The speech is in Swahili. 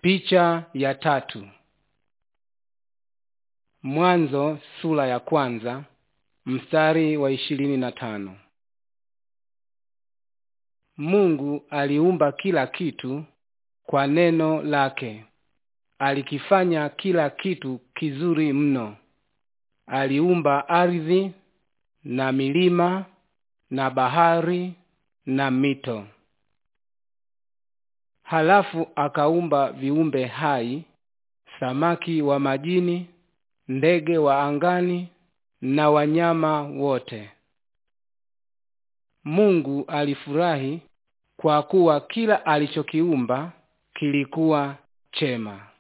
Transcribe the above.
Picha ya tatu. Mwanzo sura ya kwanza mstari wa ishirini na tano. Mungu aliumba kila kitu kwa neno lake. Alikifanya kila kitu kizuri mno. Aliumba ardhi na milima na bahari na mito. Halafu akaumba viumbe hai, samaki wa majini, ndege wa angani na wanyama wote. Mungu alifurahi kwa kuwa kila alichokiumba kilikuwa chema.